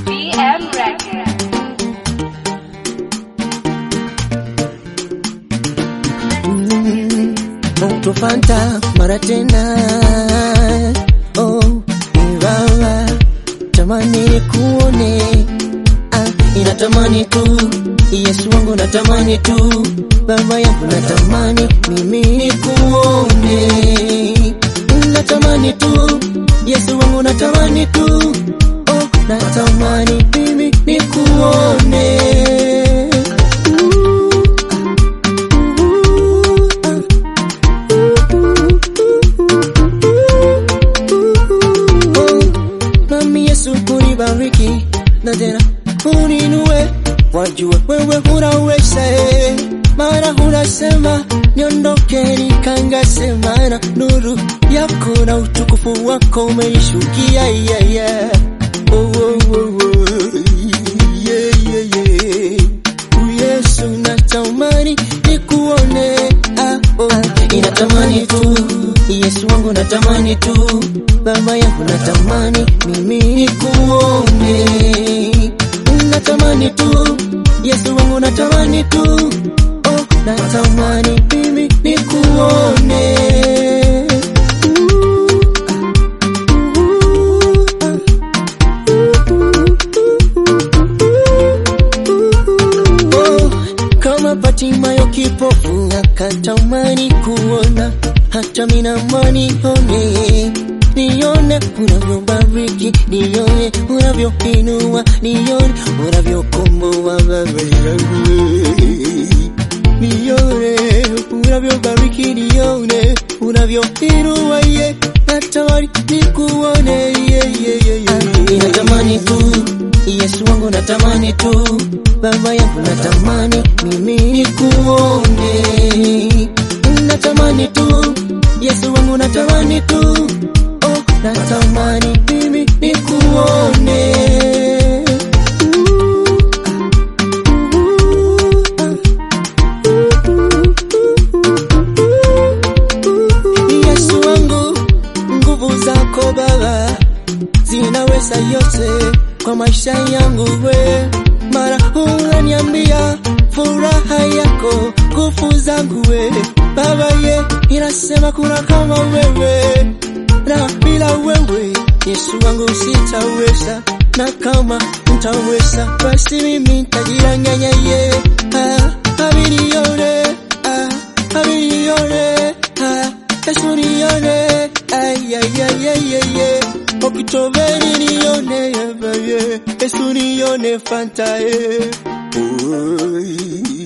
BM Records. Moto Fanta mara tena oh, ingawa tamani kuone ah, inatamani tu Yesu wangu natamani tu baba yangu natamani mimi nikuone natamani tu Yesu wangu natamani tu oh, natamani mimi nikuone Oh, Mami Yesu kunibariki na tena uninue, wajua wewe unaweza, eh. mara unasema niondoke, nikangasema na nuru yako na utukufu wako umenishukia, yeah, yeah. Oh, oh, oh, oh. Yeah, yeah, yeah. Oh, Yesu natamani nikuone, ah, oh. inatamani tu Yesu wangu natamani tu baba yangu natamani mimi nikuone natamani tu Yesu wangu natamani tu oh, natamani mimi nikuone Oh, kama Patimayo kipofu akatamani kuona, hata minamani nione, nione unavyobariki, nione unavyoinua, nione unavyokomboa baba yangu, nione unavyobariki, nione unavyoinua, ye natamani nikuone, ye ye ye ye, natamani tu Yesu wangu natamani tu, baba yangu natamani mimi nikuone, natamani tu Yesu wangu natamani tu, oh, natamani mimi nikuone. Yesu wangu, nguvu zako Baba zinaweza yote kwa maisha yangu we, mara unaniambia furaha yako nguvu zangu we, Baba ye inasema kuna kama wewe, na bila wewe Yesu wangu sitaweza, na kama mtaweza basi mimi nitajiranganya ye, ah, abilione, ah, abilione, ah, Yesu nione, ay, ay, ay, ay, ay, ay. Okitobeni nione ye baye, Yesu nione fanta ye. Oy.